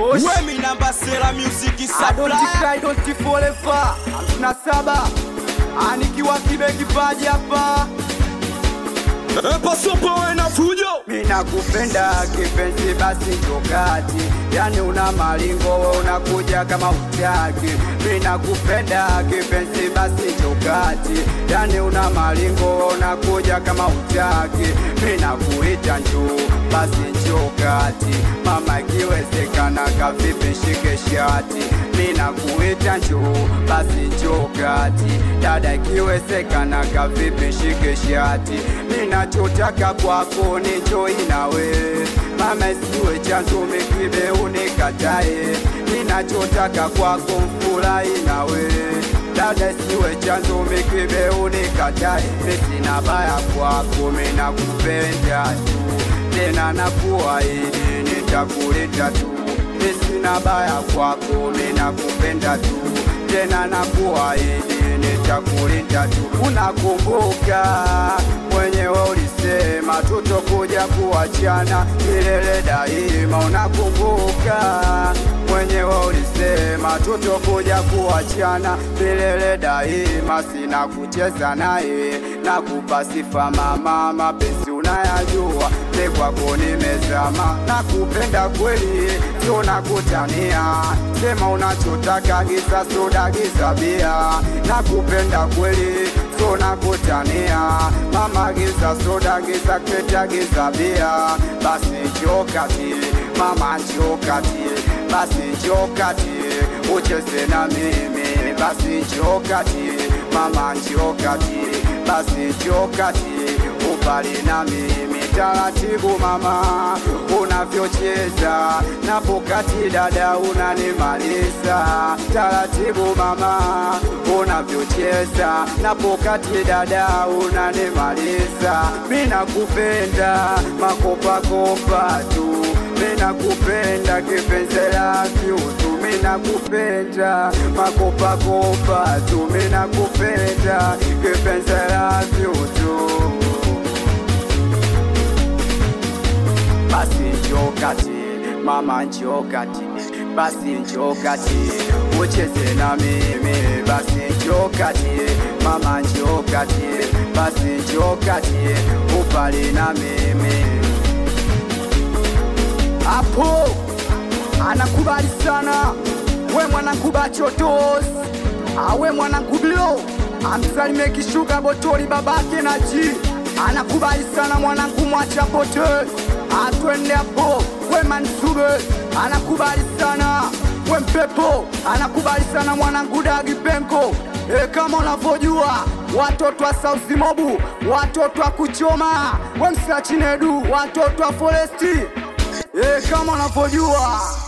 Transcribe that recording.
Tosh. Wemi namba sela music I don't supply cry, don't forever. hamsini na saba anikiwa kibe kipaji hapa Pasopo na fujo Mina kupenda kipenzi basi tokati, yani una malingo we unakuja kama utaki. Mina kupenda kipenzi basi tokati, yani una malingo we unakuja kama utaki. Mina kuita njoo basi njoo kati, mama ikiwezekana kavipi shike shati. Mina kuita njoo basi njoo kati, dada ikiwezekana kavipi shike shati. Ninachotaka kwako ni njoi nawe, mama isiwe chanzo mikibe unikatae. Ninachotaka kwako mfurahi nawe, dada isiwe chanzo mikibe unikatae. Sina baya kwako, mimi nakupenda tu, tena nakuahidi nitakuleta tu. Sina baya kwako, mimi nakupenda tu, tena nakuahidi nitakulinda tu. Unakumbuka mwenyewe ulisema tutokuja kuachana milele daima. Unakumbuka mwenyewe ulisema tutokuja kuachana milele daima. Sina kucheza naye na kupa sifa mama, mapenzi unayajua, ni kwako nimezama, nakupenda kweli, tunakutania sema unachotaka, giza soda, giza bia, nakupenda kweli, tunakutania mama, giza soda, giza kreta, giza bia, basi njoo kati mama, njoo kati, basi njoo kati, ucheze na mimi, basi njoo kati mama, njoo kati, basi njoo kati, ubali na mimi taratibu mama, unavyocheza na pokati dada, unanimaliza taratibu mama, unavyocheza na pokati dada, unanimaliza. Mina kupenda makopakopa tu, mina kupenda kipenzi la tu, mina kupenda makopakopa tu, mina kupenda kipenzi la tu basi njoo kati, mama njoo kati, basi njoo kati, ucheze na mimi, basi njoo kati, mama njoo kati, basi njoo kati, upali na mimi hapo anakubali sana we mwanangu bachotos awe mwanangu bilo amsalimie kishuka botoli babake na ji anakubali sana mwanangu mwacha pote atwende hapo we mansube anakubali sana we mpepo anakubali sana mwanangu dagi penko e, kama unavyojua watoto wa sauzi mobu watoto wa kuchoma we msachinedu watoto wa foresti e, kama unavyojua